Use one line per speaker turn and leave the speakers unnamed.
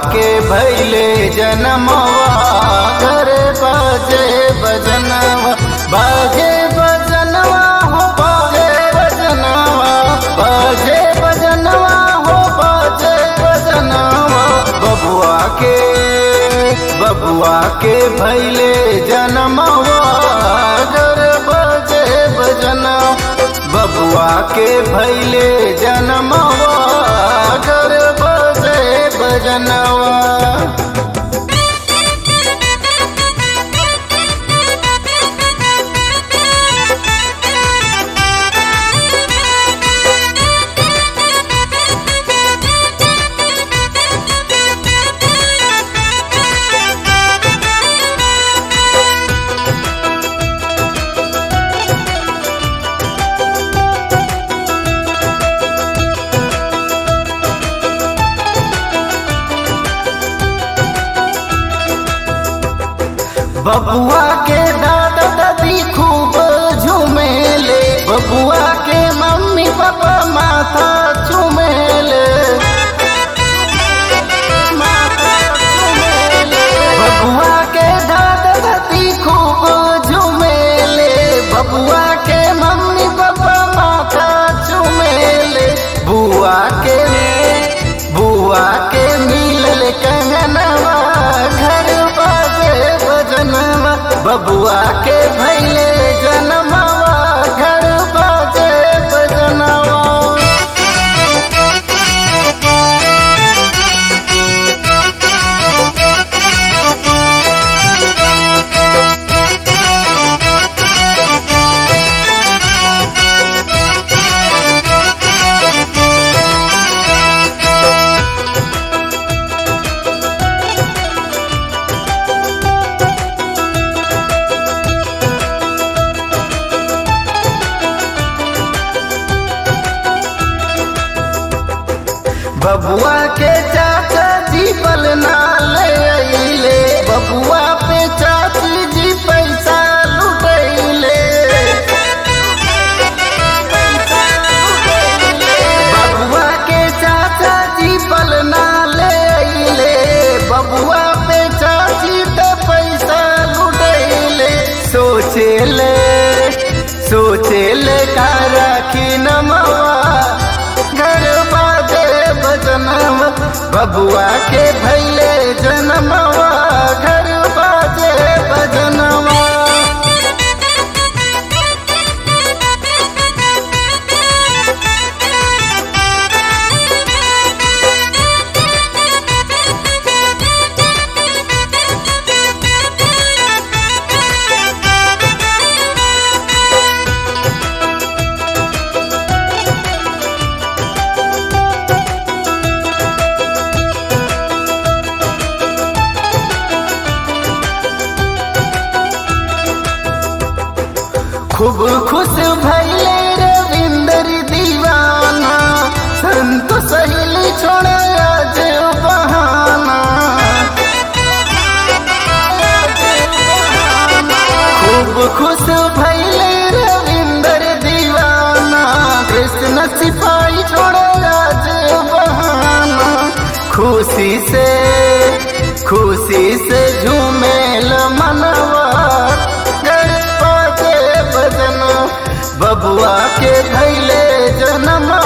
के भैले जनमवा घर बाजे बजनवा बाजे बजनवा हो बाजे बजनवा बाजे बजनवा हो बाजे बजनवा बबुआ के बबुआ के भैले जनमवा घर बाजे बजना बबुआ के भैले जनमवा घर बाजे बजनवा बबुआ के दादा दादी खूब झूमेले बबुआ के मम्मी पापा माथा चूमेले माथा चूमेले। बबुआ के दादा दादी खूब झूमेले बबुआ के मम्मी पापा माथा चूमेले बुआ के बुआ के मिलल कंगनवा घर बाजे बजनवा बबुआ के भैले जनमवा घर बाजे बजनवा बबुआ के चाचा जी पलना ले अइले बबुआ पे चाची जी पैसा लुटैले बबुआ के चाचा जी पलना ले अइले बबुआ पे चाची तो पैसा लुटैले सोचेले सोचेले का राखी नमवा घर बाजे बजनवा बबुआ के भैले जनमवा घर बाजे बजनवा खूब खुश भैले रविंदर दीवाना संत सहेली छोड़े आज बहाना खूब खुश भैले रविंदर दीवाना कृष्ण सिपाही छोड़े आज बहाना खुशी से खुशी से झूमेल मनवा घर बाजे बजना बबुआ के भैले जनम